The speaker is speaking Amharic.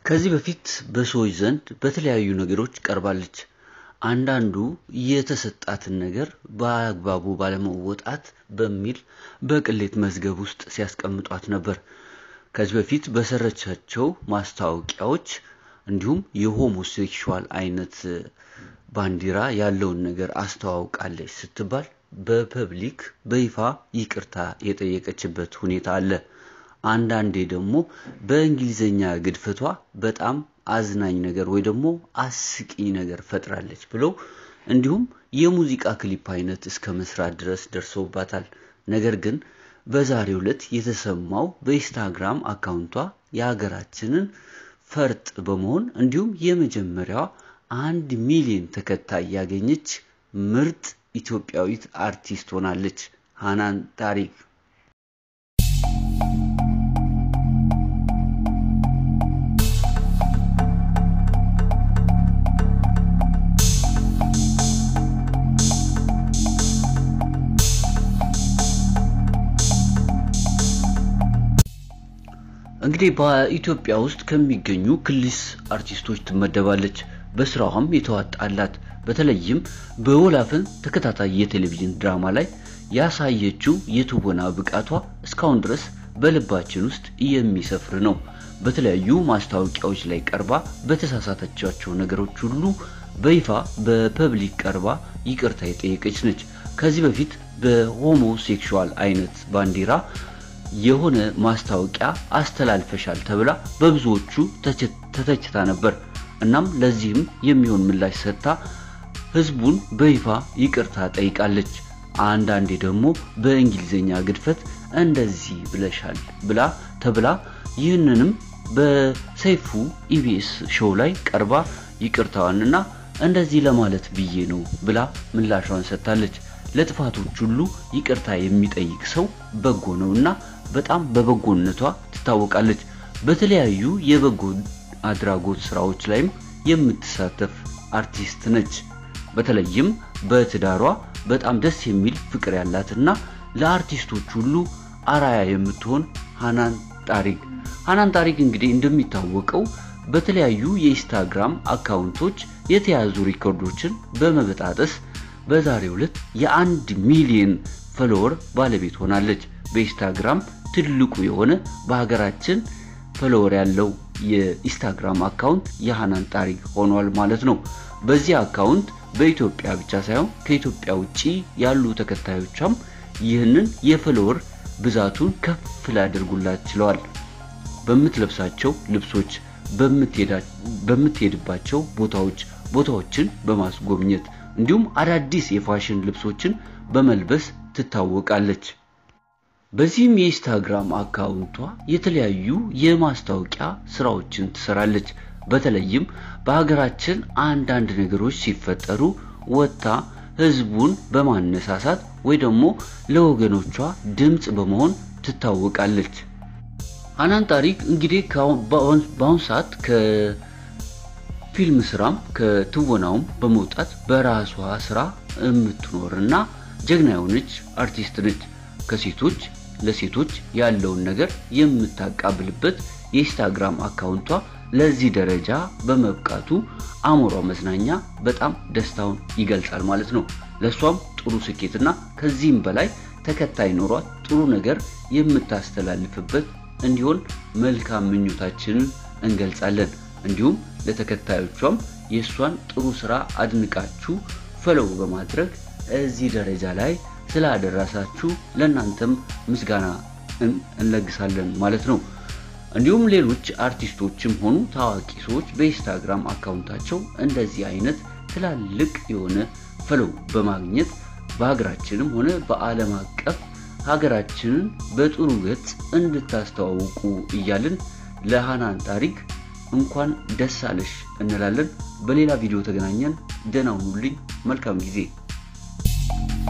ከዚህ በፊት በሰዎች ዘንድ በተለያዩ ነገሮች ቀርባለች። አንዳንዱ የተሰጣትን ነገር በአግባቡ ባለመወጣት በሚል በቅሌት መዝገብ ውስጥ ሲያስቀምጧት ነበር። ከዚህ በፊት በሰረቻቸው ማስታወቂያዎች እንዲሁም የሆሞሴክሹዋል አይነት ባንዲራ ያለውን ነገር አስተዋውቃለች ስትባል በፐብሊክ በይፋ ይቅርታ የጠየቀችበት ሁኔታ አለ። አንዳንዴ ደግሞ በእንግሊዘኛ ግድፈቷ በጣም አዝናኝ ነገር ወይ ደግሞ አስቂኝ ነገር ፈጥራለች ብለው እንዲሁም የሙዚቃ ክሊፕ አይነት እስከ መስራት ድረስ ደርሰውባታል። ነገር ግን በዛሬው ዕለት የተሰማው በኢንስታግራም አካውንቷ የሀገራችንን ፈርጥ በመሆን እንዲሁም የመጀመሪያዋ አንድ ሚሊዮን ተከታይ ያገኘች ምርጥ ኢትዮጵያዊት አርቲስት ሆናለች። ሃናን ታሪክ እንግዲህ በኢትዮጵያ ውስጥ ከሚገኙ ክሊስ አርቲስቶች ትመደባለች። በስራዋም የተዋጣላት በተለይም በወላፈን ተከታታይ የቴሌቪዥን ድራማ ላይ ያሳየችው የትወና ብቃቷ እስካሁን ድረስ በልባችን ውስጥ የሚሰፍር ነው። በተለያዩ ማስታወቂያዎች ላይ ቀርባ በተሳሳተቻቸው ነገሮች ሁሉ በይፋ በፐብሊክ ቀርባ ይቅርታ የጠየቀች ነች። ከዚህ በፊት በሆሞሴክሹዋል አይነት ባንዲራ የሆነ ማስታወቂያ አስተላልፈሻል ተብላ በብዙዎቹ ተተችታ ነበር። እናም ለዚህም የሚሆን ምላሽ ሰጥታ ህዝቡን በይፋ ይቅርታ ጠይቃለች። አንዳንዴ ደግሞ በእንግሊዝኛ ግድፈት እንደዚህ ብለሻል ብላ ተብላ ይህንንም በሰይፉ ኢቢኤስ ሾው ላይ ቀርባ ይቅርታዋንና እንደዚህ ለማለት ብዬ ነው ብላ ምላሿን ሰጥታለች። ለጥፋቶች ሁሉ ይቅርታ የሚጠይቅ ሰው በጎ ነውና በጣም በበጎነቷ ትታወቃለች። በተለያዩ የበጎ አድራጎት ስራዎች ላይም የምትሳተፍ አርቲስት ነች። በተለይም በትዳሯ በጣም ደስ የሚል ፍቅር ያላትና ለአርቲስቶች ሁሉ አራያ የምትሆን ሃናን ታሪክ። ሃናን ታሪክ እንግዲህ እንደሚታወቀው በተለያዩ የኢንስታግራም አካውንቶች የተያዙ ሪኮርዶችን በመበጣጠስ በዛሬው ዕለት የአንድ ሚሊዮን ፎሎወር ባለቤት ሆናለች። በኢንስታግራም ትልቁ የሆነ በሀገራችን ፎሎወር ያለው የኢንስታግራም አካውንት የሃናን ታሪክ ሆኗል ማለት ነው። በዚህ አካውንት በኢትዮጵያ ብቻ ሳይሆን ከኢትዮጵያ ውጪ ያሉ ተከታዮቿም ይህንን የፎሎወር ብዛቱን ከፍ ሊያደርጉላት ችለዋል። በምትለብሳቸው ልብሶች፣ በምትሄድባቸው ቦታዎች ቦታዎችን በማስጎብኘት እንዲሁም አዳዲስ የፋሽን ልብሶችን በመልበስ ትታወቃለች። በዚህም የኢንስታግራም አካውንቷ የተለያዩ የማስታወቂያ ስራዎችን ትሰራለች። በተለይም በሀገራችን አንዳንድ ነገሮች ሲፈጠሩ ወጥታ ህዝቡን በማነሳሳት ወይ ደግሞ ለወገኖቿ ድምፅ በመሆን ትታወቃለች። ሃናን ታሪክ እንግዲህ በአሁኑ ሰዓት ከፊልም ስራም ከትወናውም በመውጣት በራሷ ስራ የምትኖርና ጀግና የሆነች አርቲስት ነች። ከሴቶች ለሴቶች ያለውን ነገር የምታቃብልበት የኢንስታግራም አካውንቷ ለዚህ ደረጃ በመብቃቱ አሞሯ መዝናኛ በጣም ደስታውን ይገልጻል ማለት ነው። ለእሷም ጥሩ ስኬትና ከዚህም በላይ ተከታይ ኖሯት ጥሩ ነገር የምታስተላልፍበት እንዲሆን መልካም ምኞታችንን እንገልጻለን። እንዲሁም ለተከታዮቿም የእሷን ጥሩ ስራ አድንቃችሁ ፈለው በማድረግ እዚህ ደረጃ ላይ ስላደረሳችሁ ለእናንተም ምስጋና እንለግሳለን ማለት ነው። እንዲሁም ሌሎች አርቲስቶችም ሆኑ ታዋቂ ሰዎች በኢንስታግራም አካውንታቸው እንደዚህ አይነት ትላልቅ የሆነ ፈለው በማግኘት በሀገራችንም ሆነ በዓለም አቀፍ ሀገራችንን በጥሩ ገጽ እንድታስተዋውቁ እያልን ለሃናን ታሪክ እንኳን ደስ አለሽ እንላለን። በሌላ ቪዲዮ ተገናኘን። ደህና ሁኑልኝ። መልካም ጊዜ